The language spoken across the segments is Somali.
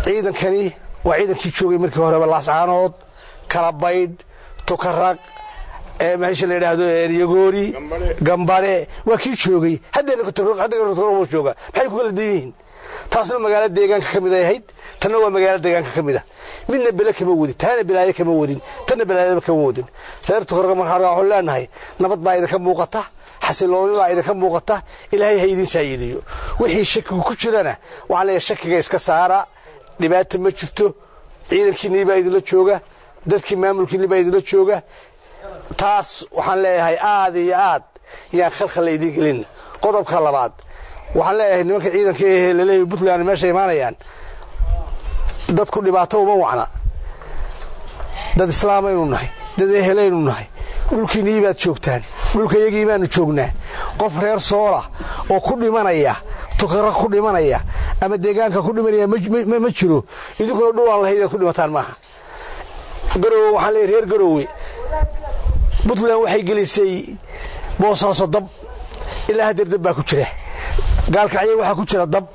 ciidankani waa ciidankii joogay markii horeba laascaanood kalabaydh tukaraq meesha la yidhaahdo yagoori gambare waa kii joogay haddeena jooga maxay ku kala dan yihiin taasna magaalo deegaanka ka mid ay ahayd tanna waa magaalo deegaanka ka mid a midna bele kama wadin taana bilaayo kama wadin tanna bilaayaba kama wadin reer tukaraq markaa waxaan leenahay nabad baa idinka muuqata xasilooni baa idinka muuqata ilaahay ha idin saayidiyo wixii shakigu ku jirana waxaan leeyahay shakiga iska saara dhibaata ma jirto ciidankiinnii baa idinla jooga dadkii maamulkiinni baa idinla jooga taas waxaan leeyahay aad iyo aad yaan khalkhal la idiin gelin qodobka labaad waxaan leeyahay nimanka ciidanka ee laleeyahay puntland meesha imaanayaan dadku dhibaato uma wacna dad islaamaynu nahay dad ehelaynu nahay dhulkiinnii baad joogtaan dhulkayagii baanu joognaa qof reer soola oo ku dhimanaya tukara ku dhimanaya ama deegaanka ku dhimanaya ma jiro idinkuna dhulaan lahayd inaad ku dhimataan maaha garowe waxaan leeyahy reer garowe puntland waxay gelisay boosaaso dab ilaa hadeer dab baa ku jira gaalkacyo waxaa ku jira dab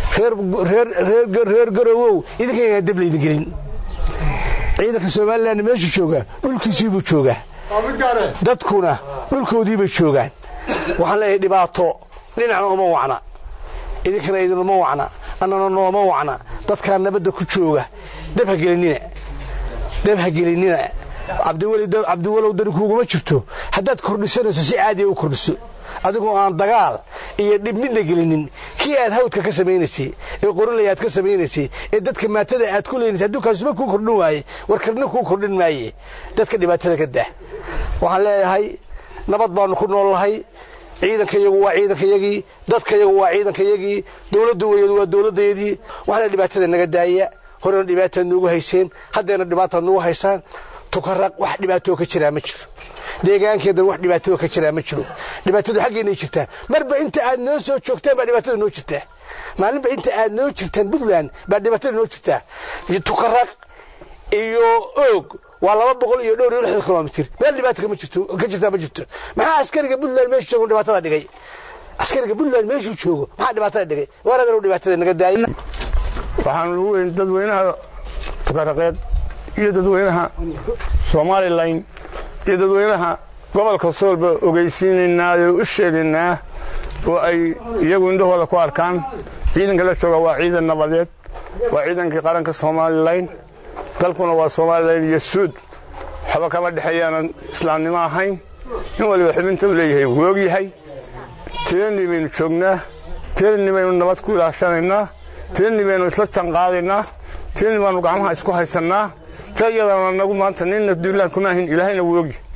reer garowow idinka dab laydin gelin ciidanka somalilan meeshu jooga dhulkiisiibuu joogaa dadkuna dhulkoodiibay joogaan waxaan leeyahay dhibaato dhinacna uma wacna idinkana idinuma wacna annana nooma wacna dadkaa nabadda ku jooga dab ha gelinina dab ha gelinina cabdiwalow dani kuuguma jirto haddaad kordhisanayso si caadiya u kordhiso adigoo aan dagaal iyo dhib midna gelinin kii aad hawdka ka samaynaysay ee qorilaya aad ka samaynaysay ee dadka maatada aad ku leynaysay hadduu kaasuma kuu kordhin waaye warkarna kuu kordhin maaye dadka dhibaatada ka dah waxaan leeyahay nabad baannu ku nool nahay ciidankayagu waa ciidankayagii dadkayagu waa ciidankayagii dowladdu weyadu waa dowladdayadii waxaana dhibaatada naga daaya horena dhibaataad nuugu hayseen haddeena dhibaataad nuugu haysaan tukaraq wax dhibaatoo ka jiraa ma jiro deegaankeedan wax dhibaatoo ka jiraa ma jiro dhibaatadu xaggeennay jirtaa marba inta aad noo soo joogtaan baa dhibaatada noo jirtaa maalinba inta aad noo jirtaan puntland baa dhibaatada noo jirtaa tukaraq iyo oog waa laba boqol iyo dhowr iyo lixdan kilomitir meel dhibaata kama jirto ka jirtaa ma jirto maxaa askariga puntland meeshu joogo dhibaatada dhigay askariga puntland meeshuu joogo maxaa dhibaatada dhigay waaradan dhibaatada naga daayay waxaan ugu weyn dadweynaha tukaraqeed iyo dadweynaha somalilan iyo dadweynaha gobolka soolba ogeysiinaynaa oo u sheegaynaa oo ay iyagu indhahooda ku arkaan ciidanka la jooga waa ciidan nabadeed waa ciidankii qaranka somalilan dalkuna waa somalilan iyo suud waxba kama dhexeeyaanan islaamnimo ahayn in waliba xubinta u leeyahay wuu ogyahay tirani baynu joognaa tirani baynu nabad ku ilaashanaynaa tirani baynu isla janqaadaynaa tirani baanu gacmaha isku haysannaa ta iyadana nagu maanta ninna duulaan kuma ahin ilaahayna wuu ogyahay